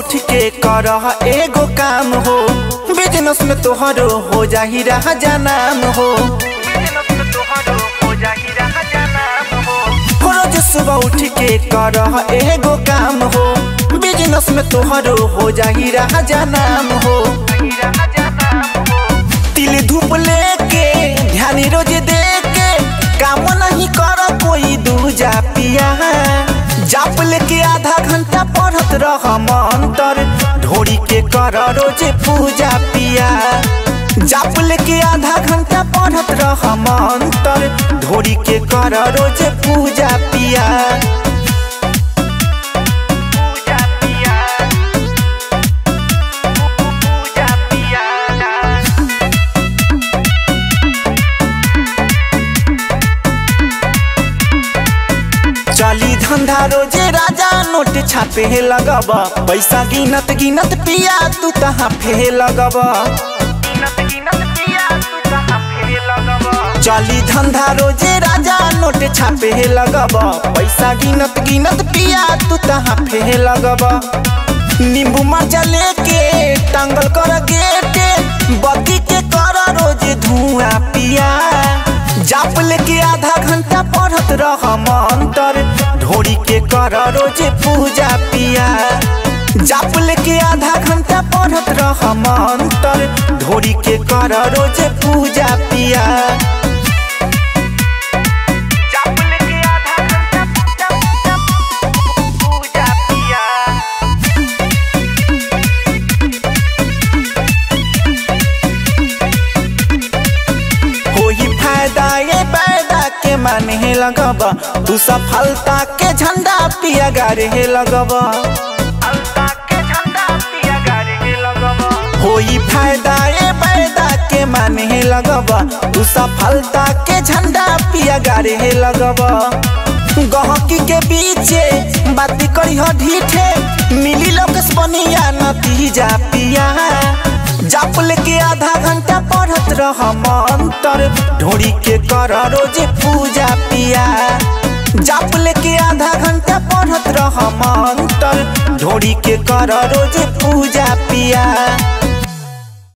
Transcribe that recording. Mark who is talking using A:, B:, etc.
A: उठ के कर एगो काम हो बिजनेस में तोहरो हो जाही रहा नाम हो रोज सुबह उठ के कर एगो काम हो बिजनेस में तोहरो हो जाही रहा नाम हो तिल धूप लेके ध्यान रोज दे के काम नहीं कर कोई दूजा पिया जाप लेके आधा घंटा पढ़त रह मंतर ढोरी के कर रोज पूजा पिया जाप लेके आधा घंटा पढ़त रह मंतर ढोरी के कर रोज पूजा पिया चली धंधा रोजे राजा नोट छापे हे लगब पैसा गिनत गिनत पिया तू कहाँ फे लगब चली धंधा रोजे राजा नोट छापे हे लगब पैसा गिनत गिनत पिया तू कहाँ फे लगब नींबू मरचा लेके टांगल कर गेटे बत्ती के कर रोज धुआं पिया जाप लेके आधा घंटा पढ़त रह मंतर ढोरी के कर रोज पूजा पिया जाप लेके आधा घंटा पढ़त रह मंतर ढोरी के कर रोज पूजा पिया होई फायदा ये पैदा के माने लगब तू सफलता के झंडा पिया गारे लगब होई फायदा ये पैदा के माने लगब तू सफलता के झंडा पिया गारे लगब गहकी के बीचे बात करी हो ढीठे मिली लोकस बनिया नतीजा पिया जाप लेके आधा घंटा पढ़त रह मंतर ढोरी के कर रोज पूजा पिया जाप लेके आधा घंटा पढ़त रह मंतर ढोरी के कर रोज पूजा पिया